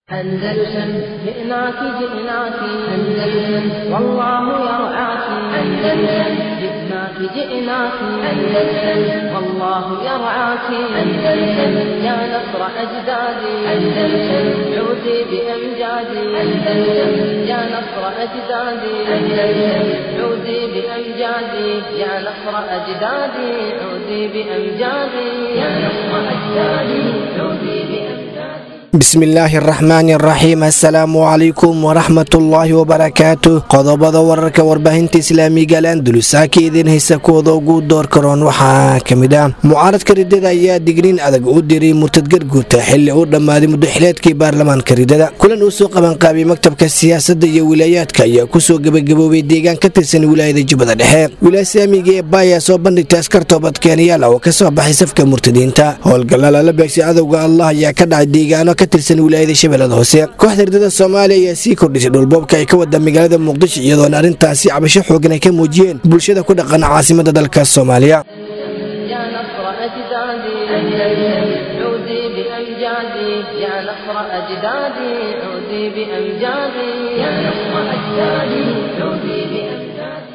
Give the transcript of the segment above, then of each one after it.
أندلسن جئناك جئناك أندلسن والله يرعاك أندلسن جئناك جئناك أندلسن والله يرعاك أندلسن يا نصر أجدادي أندلسن عودي بأمجادي أندلسن يا نصر أجدادي أندلسن عودي بأمجادي يا نصر أجدادي عودي بأمجادي يا نصر أجدادي عودي بأمجادي bismillaahi araxmaani araxiim assalaamu calaykum waraxmatullaahi wabarakaatu qodobada wararka warbaahinta islaamiga alandulusaaka idiin haysa kuwada ugu door karoon waxaa ka mid ah mucaaradka ridada ayaa digniin adag u diray murtad garguurta xili uu dhammaaday muddoxileedkii baarlamaanka ridada kulan uu soo qabanqaabiyey maktabka siyaasadda iyo wilaayaadka ayaa kusoo gebagaboobay deegaan ka tirsan wilaayada jubbada dhexe wilaaya islaamiga ee baaya soo bandhigtay askar toobadkeenayaal oo ka soo baxay safka murtadiinta howlgalla lala beegsay cadowga allah ayaa ka dhacay deegaano ka tirsan wilaayada shabeellada hoose kooxda ridada soomaaliya ayaa sii kordhisay dhulboobka ay ka wada magaalada muqdisho iyadoona arrintaasi cabasho xoogan ay ka muujiyeen bulshada ku dhaqan caasimada dalka soomaaliya يا نصر أجدادي أندلسن عودي بأمجادي يا نصر أجدادي عودي بأمجادي يا نصر أجدادي عودي بأمجادي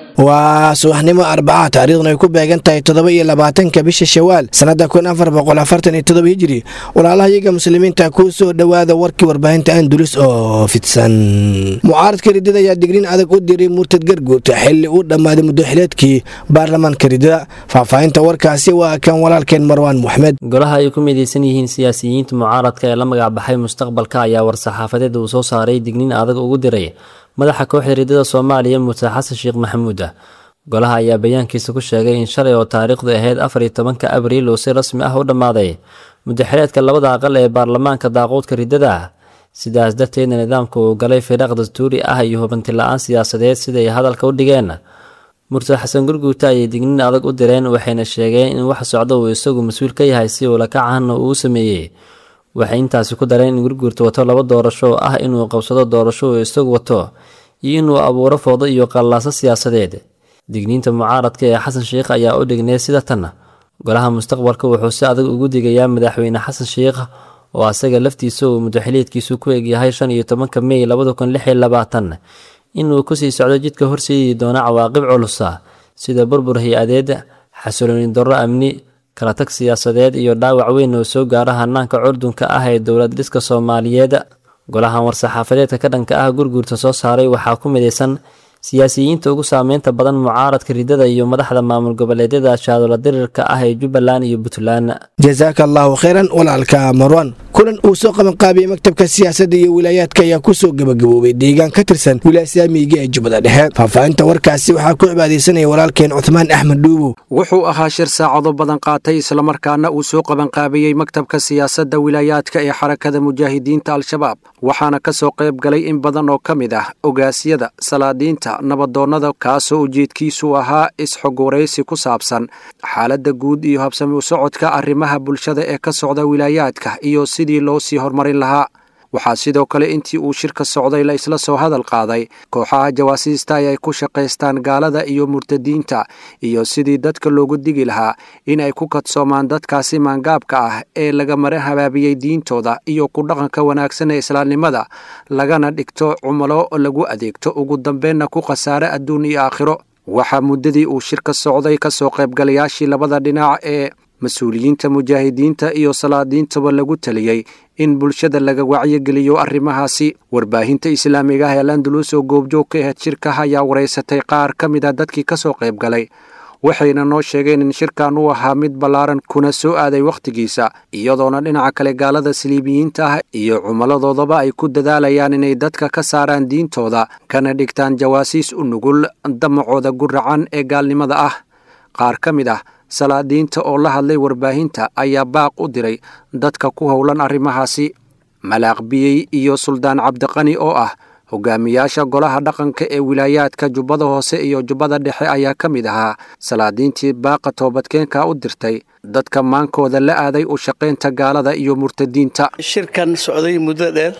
waa subaxnimo arbaca taariikhduna ay ku beegan tahay toddoba iyo labaatanka bisha shawaal sannada kun afar boqol afartan iyo toddoba hijiri walaalaha iyaga muslimiinta kuu soo dhowaada warkii warbaahinta andulus oo fidsan mucaaradka ridada ayaa digriin adag u diray murtad garguurta xili uu dhammaaday muddoxileedkii baarlamaanka ridada faahfaahinta warkaasi waa kan walaalkeen marwaan moxmed golaha ay ku midaysan yihiin siyaasiyiinta mucaaradka ee la magacbaxay mustaqbalka ayaa war-saxaafadeed uu soo saaray digniin adag ugu diray madaxa kooxda ridada soomaaliya muse xasan sheekh maxamuud ah golaha ayaa bayaankiisa ku sheegay in shalay oo taariikhdu ahayd afar iyo tobanka abriil uu si rasmi ah u dhammaaday muddaxileedka labada aqal ee baarlamaanka daaquudka ridada ah sidaas darteedna nidaamka uu galay firaaq dastuuri ah iyo hubanti la-aan siyaasadeed siday hadalka u dhigeen murtad xasan gurguuta ayay digniin adag u direen waxayna sheegeen in wax socdo uu isagu mas-uul ka yahay si uulakacahanna uu sameeyey waxay intaasi ku dareen in gurguurta wato laba doorasho oo ah inuu qabsado doorasho uu isagu wato iyo inuu abuuro foodo iyo qallaaso siyaasadeed digniinta mucaaradka ee xasan sheikh ayaa u dhignay sida tan golaha mustaqbalka wuxuu si adag ugu digayaa madaxweyne xasan sheikh oo asaga laftiisa uu muddaxiliedkiisu ku egyahay shan iyo tobanka mey labada kun lix iyo labaatan inuu kusii socdo jidka horseedi doona cawaaqib culusa sida burbur hay-adeed xasilooni darro amni kala tag siyaasadeed iyo dhaawac weyn oo soo gaara hanaanka curdunka ah ee dowlad dhiska soomaaliyeed golahan war-saxaafadeedka ka dhanka ah gurguurta soo saaray waxaa ku midaysan siyaasiyiinta ugu saameynta badan mucaaradka ridada iyo madaxda maamul goboleedyada shaadola dirirka ah ee jubbaland iyo puntland jasaaka allaahu kheyran walaalka marwan kulan uu soo qabanqaabiyey maktabka siyaasadda iyo wilaayaadka ayaa kusoo gebagaboobay deegaan ka tirsan wilaaya islaamiga ee jubbada dhexe faahfaahinta warkaasi waxaa ku cibaadaysanaya walaalkeen cuthmaan axmed dhuubow wuxuu ahaa shir saacado badan qaatay islamarkaana uu soo qabanqaabiyey maktabka siyaasadda wilaayaadka ee xarakada mujaahidiinta al-shabaab waxaana ka soo qayb galay in badan oo ka mid ah ogaasyada salaadiinta nabadoonnada kaasoo ujeedkiisu ahaa is-xogwaraysi ku saabsan xaaladda guud iyo habsami u socodka arrimaha bulshada ee ka socda wilaayaadka iyo sidii loo sii horumarin lahaa waxaa sidoo kale intii uu shirka socday la isla soo hadal qaaday kooxaha jawaasiista ay ay ku shaqaystaan gaalada iyo murtadiinta iyo sidii dadka loogu digi lahaa in ay ku kadsoomaan dadkaasi maangaabka ah ee laga mara habaabiyey diintooda iyo ku dhaqanka wanaagsan ee islaamnimada lagana dhigto cumalo lagu adeegto ugu dambeenna ku khasaare adduun iyo aakhiro waxaa muddadii uu shirka socday ka soo qaybgalayaashii labada dhinac ee mas-uuliyiinta mujaahidiinta iyo salaadiintaba lagu taliyey in bulshada laga wacyigeliyo arrimahaasi warbaahinta islaamiga ah ee landulus oo goobjoog ka ahayd shirkaha ayaa waraysatay qaar ka mid a dadkii ka soo qayb galay waxayna noo sheegeen in shirkan uu ahaa mid ballaaran kuna soo aaday wakhtigiisa iyadoona dhinaca kale gaalada saliibiyiinta ah iyo cumaladoodaba ay ku dadaalayaan inay dadka ka saaraan diintooda kana dhigtaan jawaasiis u nugul damacooda guracan ee gaalnimada ah qaar ka mid ah salaadiinta oo la hadlay warbaahinta ayaa baaq u diray dadka ku howlan arrimahaasi malaaq biyey iyo suldaan cabdiqani oo ah hogaamiyaasha golaha dhaqanka ee wilaayaadka jubbada hoose iyo jubbada dhexe ayaa ka mid ahaa salaadiintii baaqa toobadkeenka u dirtay dadka maankooda la aaday u shaqaynta gaalada iyo murtadiinta shirkan socday muddo dheer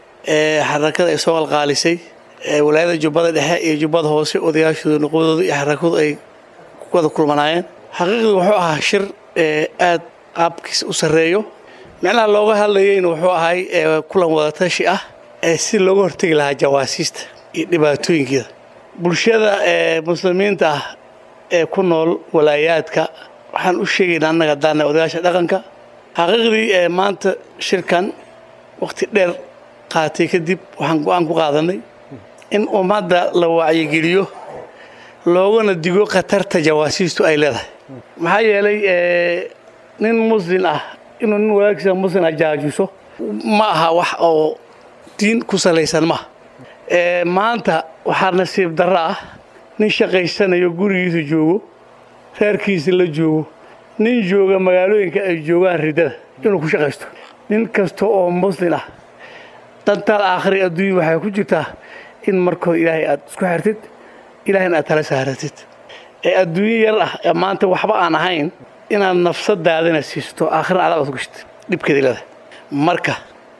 ee xarakada ay soo qalqaalisay ee wilaayada jubbada dhexe iyo jubbada hoose odayaashooda noqodooda iyo xarakadu ay ku wada kulmanaayeen xaqiiqdii wuxuu ahaa shir ee aad qaabkiisa u sarreeyo micnaha looga hadlayeyna wuxuu ahay kulan wadatashi ah ee si looga hortegi lahaa jawaasiista iyo dhibaatooyinkeeda bulshada ee muslimiinta ah ee ku nool walaayaadka waxaan u sheegaynaa annaga daana odayaasha dhaqanka xaqiiqdii ee maanta shirkan wakhti dheer qaatay kadib waxaan go-aan ku qaadanay in ummadda la wacyigeliyo loogana digo khatarta jawaasiistu ay leedahay maxaa yeelay nin muslin ah inuu nin walaagsiisa muslin ah jaajuso ma aha wax oo diin ku salaysan maaha maanta waxaa nasiib darro ah nin shaqaysanayo gurigiisa joogo reerkiisa la joogo nin jooga magaalooyinka ay joogaan riddada inuu ku shaqaysto nin kasta oo muslin ah dantaal aakhiri adduunya waxay ku jirtaa in markooda ilaahay aad isku xirtid ilaahayna aad tala saaratid ee adduunyo yar ah ee maanta waxba aan ahayn inaad nafsadaadana siisto aakhirna adaad ad gashid dhibkeeda leedahay marka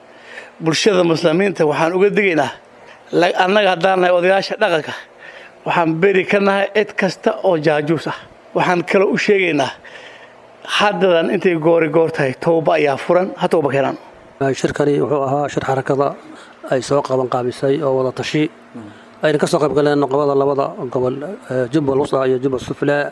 bulshada muslimiinta waxaan uga digaynaa annaga haddaan nahay odayaasha dhaqanka waxaan beri ka nahay cid kasta oo jaajuus ah waxaan kaloo u sheegaynaa haddadan intay goori goor tahay towba ayaa furan ha towba keenaan shirkani wuxuu ahaa shir xarakada ay soo qabanqaabisay oo wada tashi ayna ka soo qaybgaleen noqobada labada gobol jubbal wusta iyo jubbal suflaa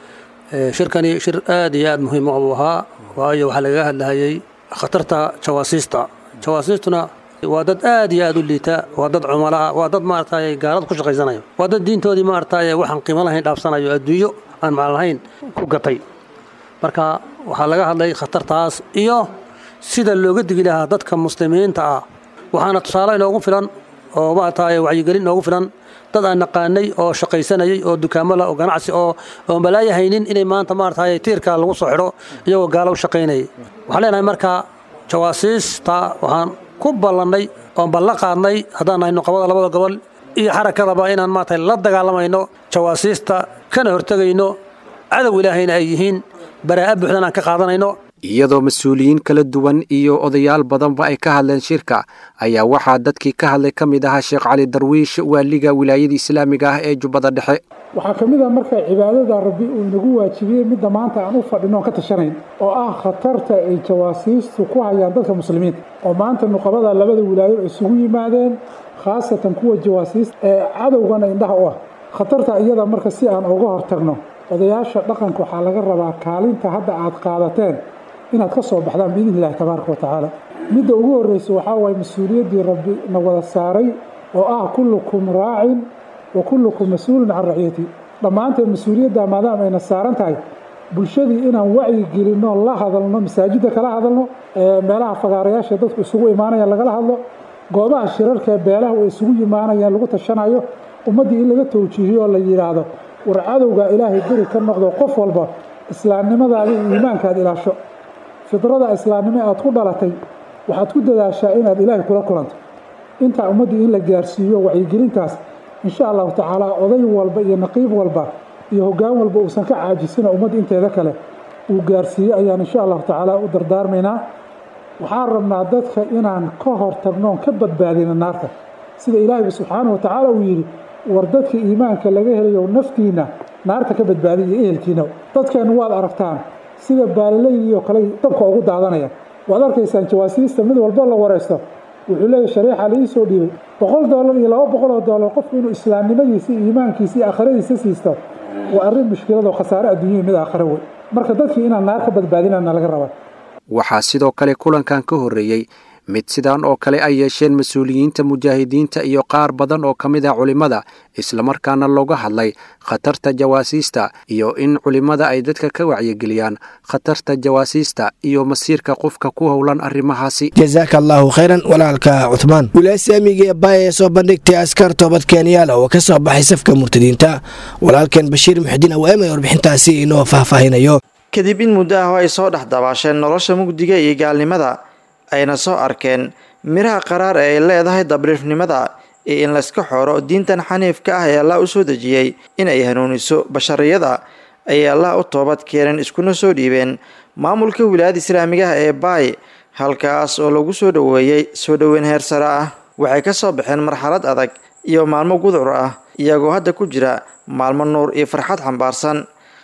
shirkani shir aad iyo aad muhiim u ahaa waayo waxaa lagaga hadlahayay khatarta jawaasiista jawaasiistuna waa dad aad iyo aad u liita waa dad cumalaha waa dad maaragtay gaalada ku shaqaysanayo waa dad diintoodii maaragtay waxaan qiimo lahayn dhaafsanayo adduunyo aan maclan lahayn ku gatay marka waxaa laga hadlay khatartaas iyo sida looga digi lahaa dadka muslimiinta ah waxaana tusaale inoogu filan oo maaragtay wacyigelin inoogu filan dad aan naqaanay oo shaqaysanayay oo dukaamo lah oo ganacsi oo oo malaaya haynin inay maanta maaragtay tiirka lagu soo xidho iyagoo gaalo u shaqaynayay waxaan leenahay marka jawaasiista waxaan ku ballannay oon ballan qaadnay haddaan nahay nuqabada labada gobol iyo xarakadaba inaan maaragtay la dagaalamayno jawaasiista kana hortegayno cadow ilaahayna ay yihiin baraa'a buuxdan aan ka qaadanayno iyadoo mas-uuliyiin kala duwan iyo odayaal badanba ay ka hadleen shirka ayaa waxaa dadkii ka hadlay ka mid ahaa sheekh cali darwiish waaliga wilaayada islaamiga ah ee jubbada dhexe waxaa ka mid ah marka cibaadada rabbi uu inagu waajibiyey midda maanta aan u fadhino oon ka tashanayn oo ah khatarta ay jawaasiistu ku hayaan dadka muslimiinta oo maanta nuqabada labada wilaayo isugu yimaadeen khaasatan kuwa jawaasiista ee cadowgana indhaha u ah khatarta iyada marka si aan uga hortagno odayaasha dhaqanka waxaa laga rabaa kaalinta hadda aad qaadateen inaad ka soo baxdaan biidni illahi tabaaraka wa tacaala midda ugu horreysa waxaa waaye mas-uuliyaddii rabbi na wada saaray oo ah kullukum raacin wa kullukum mas-uulun can raciyati dhammaanteen mas-uuliyadda maadaama ayna saaran tahay bulshadii inaan wacyi gelinno la hadalno masaajidda kala hadalno meelaha fagaarayaasha dadku isugu imaanayaan lagala hadlo goobaha shirarkaee beelaha ay isugu yimaanayaan lagu tashanayo ummaddii in laga towjiihiyo oo la yidhaahdo war cadowga ilaahay beri ka noqdo qof walba islaamnimadaada iyo iimaankaad ilaasho fidrada islaamnimo aad ku dhalatay waxaad ku dadaashaa inaad ilaahay kula kulanto intaa ummaddii in la gaarsiiyo wacyigelintaas insha allahu tacaala oday walba iyo naqiib walba iyo hoggaan walba uusan ka caajisina ummadda inteeda kale uu gaarsiiyo ayaan insha allahu tacaala u dardaarmaynaa waxaan rabnaa dadka inaan ka hortagnoon ka badbaadina naarta sida ilaahayba subxaanahu wa tacaala uu yidhi war dadka iimaanka laga helayo naftiinna naarta ka badbaadiy iyo ehelkiina dadkeennu waad aragtaan sida baalilaydiioo kale dabka ugu daadanaya waad arkaysaan jawaasiista mid walba la waraysto wuxuu leeyahy shareexa la ii soo dhiibay boqol doolar iyo laba boqol oo doolar qofku inuu islaamnimadiisa iyo iimaankiisa iyo aakhiradiisa siisto waa arrin mushkiladoo khasaare adduunyada mid aakhiro wey marka dadkii inaan naar ka badbaadinana laga rabaa waxaa sidoo kale kulankan ka horreeyey mid sidaan oo kale ay yeesheen mas-uuliyiinta mujaahidiinta iyo qaar badan oo ka mid ah culimmada islamarkaana looga hadlay khatarta jawaasiista iyo in culimmada ay dadka ka wacyigeliyaan khatarta jawaasiista iyo masiirka qofka ku howlan arrimahaasi jasaaka allaahu khayran walaalka cuthmaan wilaasyaamiga ee baaya ee soo bandhigtay askar toobad kenyaala oo ka soo baxay safka murtadiinta walaalkeen bashiir muxudiin awaamay warbixintaasi inoo faahfaahinayo kadib in muddo ah oo ay soo dhex dabaasheen nolosha mugdiga iyo gaalnimada ayna soo arkeen miraha qaraar ee ay leedahay dabriifnimada iyo in layska xooro diintan xaniifka ah ee allah u soo dejiyey in ay hanuuniso bashariyada ayay allah u toobad keeneen iskuna soo dhiibeen maamulka wilaayada islaamigaha ee baay halkaas oo lagu soo dhoweeyey soo dhoweyn heer sare ah waxay ka soo baxeen marxalad adag iyo maalmo gudcur ah iyagoo hadda ku jira maalmo nuur iyo farxad xambaarsan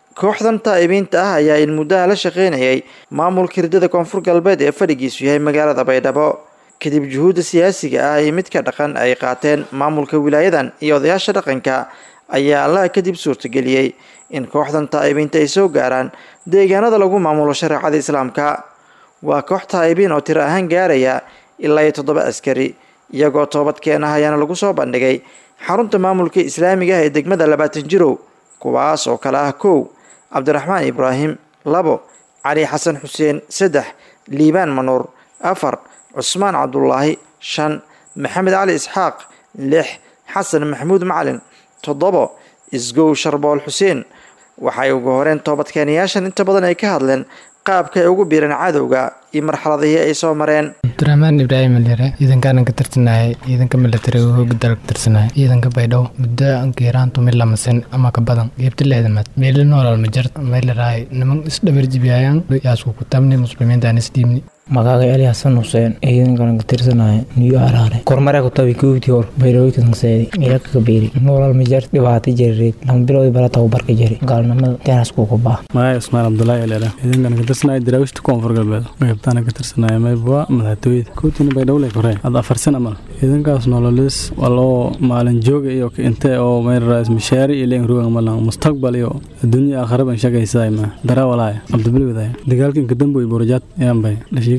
kooxdan taa'ibiinta ah ayaa in muddaha la shaqaynayay maamulka hirdada koonfur galbeed ee fadhigiisu yahay magaalada baydhabo kadib juhuudda siyaasiga ah iyo midka dhaqan ay qaateen maamulka wilaayadan iyo odayaasha dhaqanka ayaa allaha kadib suurtageliyey in kooxdan taa'ibiinta ay soo gaaraan deegaanada lagu maamulo shareecada islaamka waa koox taa'ibiin oo tiro ahaan gaaraya ilaa iyo toddoba askari iyagoo toobadkeen ah ayaana lagu soo bandhigay xarunta maamulka islaamiga ah ee degmada labaatan jirow kuwaas oo kale ah kow cabdiraxmaan ibraahim labo cali xasan xuseen saddex liibaan manuur afar cusmaan cabdulaahi shan maxamed cali isxaaq lix xasan maxamuud macalin toddobo isgow sharbool xuseen waxay ugu horeen toobadkeenayaashan inta badan ay ka hadleen qaabka ay ugu biireen cadowga iyo marxaladihii ay soo mareen abdiraxmaan ibraahim alyare ciidankaanan ka tirsanayay ciidanka milatariga hooga dal ka tirsanaya ciidanka baydhabo muddo ankiiraantu mid lamasin ama ka badan geebta lixdamaad meeli noolal ma jirta meelaraay niman isdhabar jibiyayaan yaasku ku tamni muslimiintaan isdhiibni magaaga ali xasan xuseen ciidankan ka tirsanaya niyo araare kormare ku tabi kuuti hor bayrooy ka sanseedi ilaka ka beeri noolal ma jar dhibaato jireed lama bilood bala tababarka jiri gaalnimada teenas ku kubaa magaaga ismaan cabdulaahi eleera ciidankan ka tirsanaya daraawishta koonfur galbeed qaybtaana ka tirsanaya maybwa madaxtooyada kuutina baydhowle kore had afar sana mal ciidankaas nololis waa loo maalin jooga iyo inte oo mayrarais mishaari iyo leen rugan malan mustaqbal iyo adduunya aakhiraba shaqaysaday ma dara walaaya cabdibili wadaaya dagaalka inka damboy burajaad yaanbay dhashiika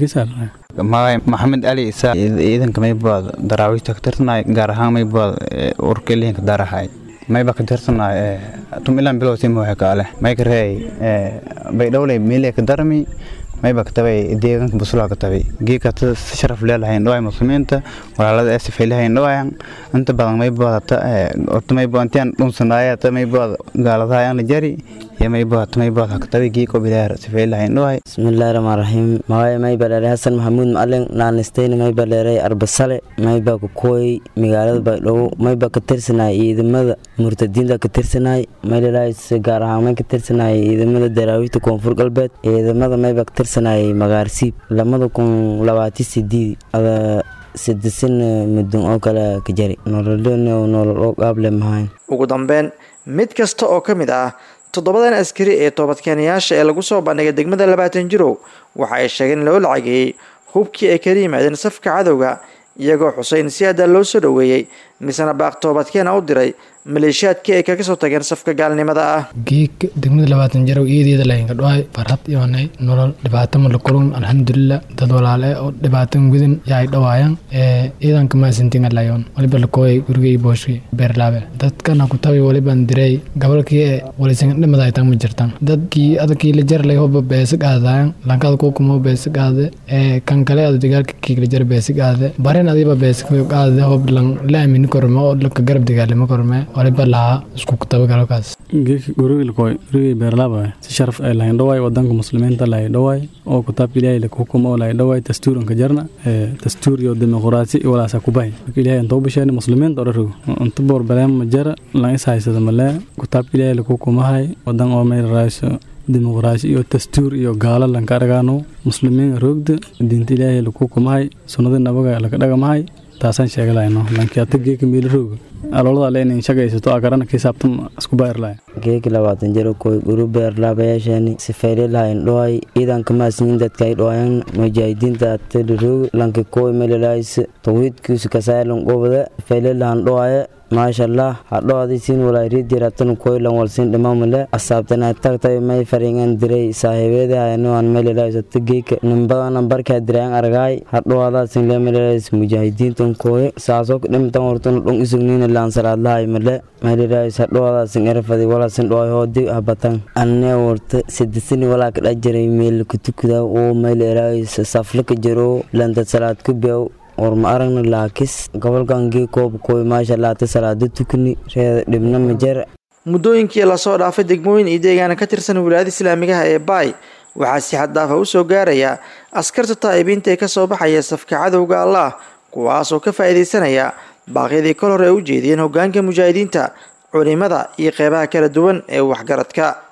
magay maxamed ali isaa ciidanka maybaad daraawiishta ka tirsanay gaar ahaan maybaad urkelihinka darahay mayba ka tirsanay tumilan bilowsima waxa kaale mayka reey baydhowley meeley ka darmi mayba ka tabay deegaanka busulaha ka tabay geeka sharaf leelahayn dhawaay muslimiinta walaalada ee sifaylahayn dhawaayan inta badan maybaadata horta mayba intiyan dhunsanaaya ta maybaad gaaladahayan la jari maybaad maybaad hakatabi geeko bilaar sifaylahayn dhawaay bismillaahi rahmaan rahiim magay mayba dheeray hasan maxamuud macalin naanistayna mayba dheeray arbasale mayba kukooy magaalada baydhabo mayba ka tirsanay ciidamada murtadiinta ka tirsanay maylalays gaar ahaan may ka tirsanay ciidamada daraawiishta koonfur galbeed ciidamada mayba ka tirsanay magaarsiib lamada kun labaati sideed ada sidisin mudun oo kale ka jari nololn nolol oo qaable mahayn ugu dambeyn mid kasta oo ka mid ah toddobadan askari ee toobadkeenayaasha ee lagu soo bandhigay degmada labaatan jirow waxa ay sheegeen in loo lacageeyey hubkii ay kala yimaadeen safka cadowga iyagoo xuseyn si adaa loo soo dhoweeyey misena baaq toobadkeena u diray maleeshiyaadkii ay kaga soo tageen safka gaalnimada ah geeg degmada labaatan jarow iyadeeda laynka dhawaay farhad iyoonay nolol dhibaato ma la kulun alxamdulilah dad walaale oo dhibaatan gudan yaay dhawaayaan ciidanka maasintinga layoon waliba lakooyay gurigay booshki beerlaabe dadkana ku tabi walibaan diray gobolkii ee walisan dhimada ay tan ma jirtaan dadkii adakii la jarlay hoba beesig aadaayan lankada kukumo beesig aade ee kan kale ada dagaalka kiigla jar beesig aade barin adiba beesig aade hob lan la aamini korme oo laka garab dagaalimo korme waliba lahaa isku kutabagalkaas geeki gurigilkoy gurigay beerlaaba si sharaf ay lahayn dhawaay wadanka muslimiinta lahay dhawaay oo kutaabka ilaahay lakuhukum oo lahay dhawaay dastuuranka jarna dastuur iyo dimuqraasi iyo walaasa kubahay marka ilaahay intoo bisheena muslimiinta odharigo inta boor baleema ma jara lan is haysada malee kutaabka ilaahay lakuhukumahay wadan oo meel raayso dimuqraasi iyo dastuur iyo gaalo lanka aragaano muslimiin roogda diinta ilaahay lakuhukumahay sunnada nabaga laka dhagamahay taasaan sheegalayno lankiata geeka meeli rooga aloolada le inin shagaysato agarana kisaabtan isku bayrlay geeki labaatan jiro koy guru beerlaabayaasheeni sifayle lahayn dhoay ciidanka maasniin dadka ay dhoayan mujaahidiinta ateliroog lanki koy melelays tawhiidkiisu kasaalan qobada sifayle lahan dhoaye maashallah hadhoadi siin walairidiratan koylan walsin dhimamale asaabtana tagtay may faringan diray saaxiibeeda hayanoan melelaysata geeka nimbadana barkaa dirayan argaay hadhoadaasin le melelays mujaahidiintan kooye saasoo dhimtan hortana dhon isugniina laansalaadlahay male melelays hadhoadaasin erfadi walaasin dhoay hoodi habatan anne warta sidisini walaa kadha jiray meel kutukuda oo melelays saflaka jiro lanta salaad kubiyaw war ma aragna laakis gobolkan gee koob kooy maasha laata salaado tukani reeda dhibna ma jar muddooyinkii lasoo dhaafay degmooyin iyo deegaana ka tirsan wilaayada islaamigaha ee baay waxaa si xad daafa u soo gaaraya askarta taa'ibiinta ee ka soo baxaya safka cadowga allah kuwaasoo ka faa'iidaysanaya baaqyadii kol hore ay u jeediyeen hoggaanka mujaahidiinta culimada iyo qeybaha kala duwan ee waxgaradka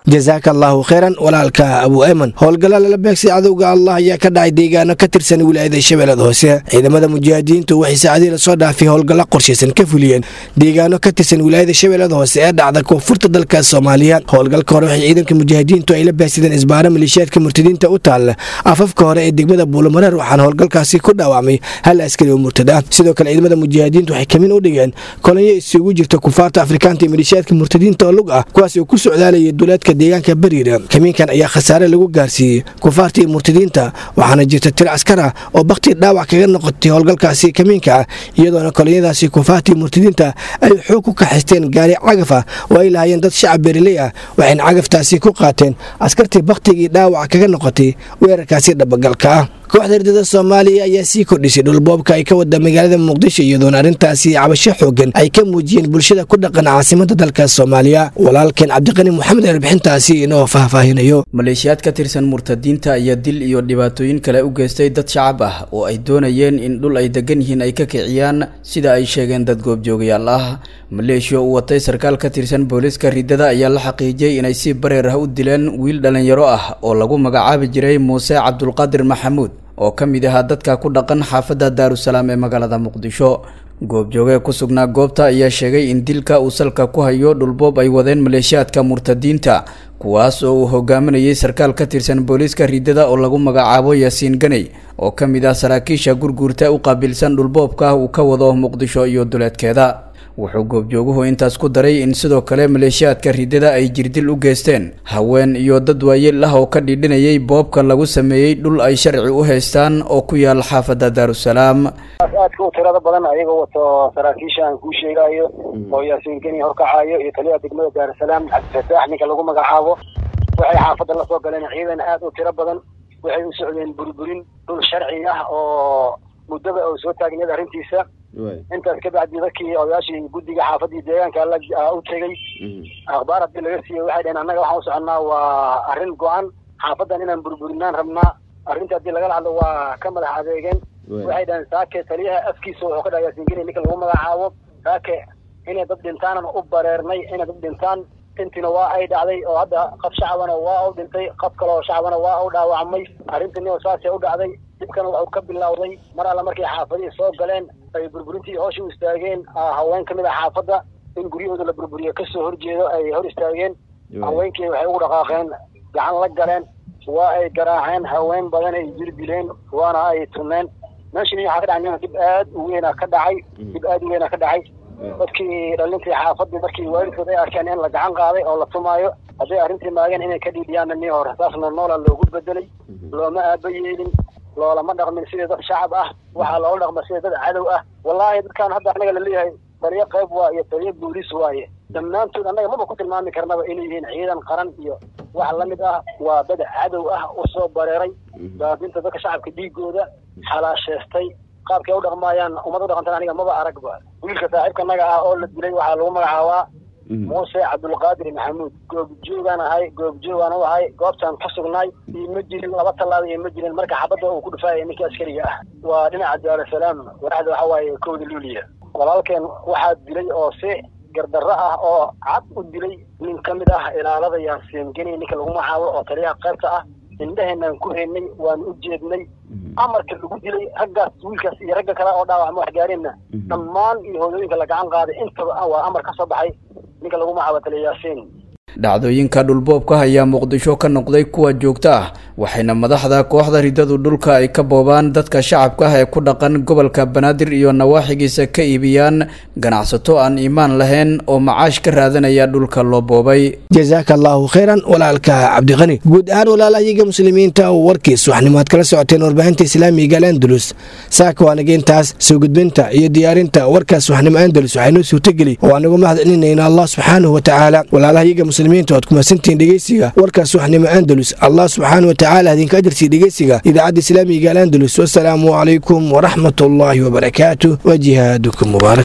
jasaaka allaahu kheyran walaalka abu ayman howlgalla lala beegsay cadowga allah ayaa ka dhacay deegaano ka tirsan wilaayada shabeellada hoose ciidamada mujaahidiintu waxay saacadii lasoo dhaafay howlgalla qorshaysan ka fuliyeen deegaano ka tirsan wilaayada shabeellada hoose ee dhacda koonfurta dalka soomaaliya howlgalka hore waxay ciidanka mujaahidiintu ay la beegsadeen isbaaro maleeshiyaadka murtadiinta u taalla afafka hore ee degmada buulamareer waxaana howlgalkaasi ku dhaawacmay hal askari oo murtad ah sidoo kale ciidamada mujaahidiintu waxay kamin u dhigeen kolonyo isugu jirta kufaarta afrikaanta iyo maleeshiyaadka murtadiinta oo lug ah kuwaas oo ku socdaalayay duleedka deegaanka bariira kamiinkan ayaa khasaare lagu gaarsiiyey kufaarta iyo murtadiinta waxaana jirta tir askar ah oo bakti dhaawac kaga noqotay howlgalkaasi kamiinka ah iyadoona kolonyadaasi kufaarta iyo murtadiinta ay xoog ku kaxaysteen gaari cagaf ah oo ay lahaayeen dad shacab beeriley ah waxayna cagaftaasi ku qaateen askartii baktigii dhaawac kaga noqotay weerarkaasi dhabagalka ah kooxda herdada soomaaliya ayaa sii kordhisay dhulboobka ay ka wada magaalada muqdisho iyadoona arrintaasi cabasho xoogan ay ka muujiyeen bulshada ku dhaqan caasimada dalka soomaaliya walaalkeen cabdiqani moxamed erbixintaasi inoo faahfaahinayo maleeshiyaad ka tirsan murtadiinta ayaa dil iyo dhibaatooyin kale u geystay dad shacab ah oo ay doonayeen in dhul ay degan yihiin ay ka kiciyaan sida ay sheegeen dad goobjoogayaal ah maleeshiya uu watay sarkaal ka tirsan booliiska ridada ayaa la xaqiijiyey inay si bareer ah u dileen wiil dhallinyaro ah oo lagu magacaabi jiray muuse cabdulqaadir maxamuud oo ka mid ahaa dadka ku dhaqan xaafadda daarusalaam ee magaalada muqdisho goobjoogee ku sugnaa goobta ayaa sheegay in dilka uu salka ku hayo dhulboob ay wadeen maleeshiyaadka murtadiinta kuwaas oo uu hogaaminayay sarkaal ka tirsan booliiska ridada oo lagu magacaabo yaasiin ganey oo ka mid ah saraakiisha gurguurta u qaabilsan dhulboobka uu ka wado muqdisho iyo duleedkeeda wuxuu goobjooguhu intaas ku daray in sidoo kale maleeshiyaadka ridada ay jirdil u geysteen haween iyo dad waayeel ah oo ka dhidhinayay boobka lagu sameeyey dhul ay sharci u haystaan oo ku yaal xaafadda daarusalaam aadka u tirada badan ayagoo wato saraakiisha aan kuu sheegayo oo yaasiin geni horkacayo iyo taliyaha degmada daarusalaam cabdifataax ninka lagu magacaabo waxay xaafadda la soo galeen ciidan aad u tiro badan waxay u socdeen burburin dhul sharci ah oo muddada oo soo taagneed arrintiisa intaas ka bacdi dadkii odayaashii guddiga xaafadii deegaanka la u tegey akhbaar haddii laga siiyey waxay dhaheen annaga waxaan u soconnaa waa arrin go-an xaafaddan inaan burburinaan rabnaa arrinta haddii lagala hadlo waa ka madax adeegeen waxay dhaheen saake taliyaha afkiisa wuxuu ka dhaha yaasiingeni ninka lagu magacaabo saake inay dad dhintaanan u bareernay inay dad dhintaan intiina waa ay dhacday oo hadda qof shacabana waa u dhintay qof kale oo shacabana waa u dhaawacmay arrintiina saasay u dhacday dhibkana wuxuu ka bilowday mar alla markay xaafadihii soo galeen ay burburintii hoosha u istaageen haween ka mid a xaafadda in guryahooda la burburiyo kasoo horjeedo ay hor istaageen haweenkii waxay ugu dhaqaaqeen gacan la galeen waa ay garaaceen haween badan ay jir dileen waana ay tuneen meeshani waxaa ka dhacay dib aad u weyna ka dhacay dib aad u weyna ka dhacay dadkii dhalintii xaafadii markii waalidkood ay arkeen in la gacan qaaday oo la tumaayo hadday arrintii maageen inay ka dhiibiyaanna nii hore saasna noola loogu bedelay looma aaba yeelin loolama dhaqmin sidii dad shacab ah waxaa loola dhaqma sidii dad cadow ah wallaahi dadkan hadda anaga laleeyahay taliyo qayb waa iyo taliyo booliis waaye dhammaantood annaga maba ku tilmaami karnaba inay yihiin ciidan qaran iyo wax la mid ah waa dad cadow ah usoo bareeray daadinta dadka shacabka dhiigooda xalaasheystay qaabkay u dhaqmaayaan ummad u dhaqantan aniga maba aragba wiilka saaxiibka naga ah oo la dilay waxaa lagu magacaabaa muuse cabdulqaadir maxamuud goobjoogaan ahay goobjoogaan u ahay goobtaan ka sugnaay ioma jirin laba tallaaba ioma jirin marka xabadda uu ku dhufaayay ninkii askariga ah waa dhinaca daarusalaam wadaxda waxa waaye kowda luuliya walaalkeen waxaa dilay oo si gardarro ah oo cad u dilay nin ka mid ah ilaalada yaasiin geni ninka lagu magacaabo oo taliyaha qaybta ah indhaheenaan ku haynay waan u jeednay amarka lagu dilay raggaas wiilkaas iyo ragga kale oo dhaawacma wax gaareenna dhammaan iyo hooyooyinka la gacan qaaday intaba waa amar ka soo baxay ninka lagu magacaabo taliya yaasiin dhacdooyinka dhulboobka ayaa muqdisho ka noqday kuwa joogto ah waxayna madaxda kooxda ridadu dhulka ay ka boobaan dadka shacabka ah ee ku dhaqan gobolka banaadir iyo nawaaxigiisa ka iibiyaan ganacsato aan iimaan lahayn oo macaash ka raadanaya dhulka loo boobay jasaaka allaahu khayran walaalka cabdiqani guud ahaan walaalayaga muslimiinta oo warkiis waxnimaad kala socoteen warbaahinta islaamiga alandalus saaka waanaga intaas soo gudbinta iyo diyaarinta warkaas waxnimo andalus waxaynoo suurtageli oo aanagu mahad celinayna allah subxaanahu watacaala walaalahayaga muslimiinta oad ku mahadsantihiin dhegeysiga warkaas waxnimo andalus allah subxaanahu watacaala idinka ajarsiiya dhegeysiga idaacadda islaamiga alandalus wasalaamu calaykum waraxmat ullaahi wabarakaatu wa jihaadukum mubaarak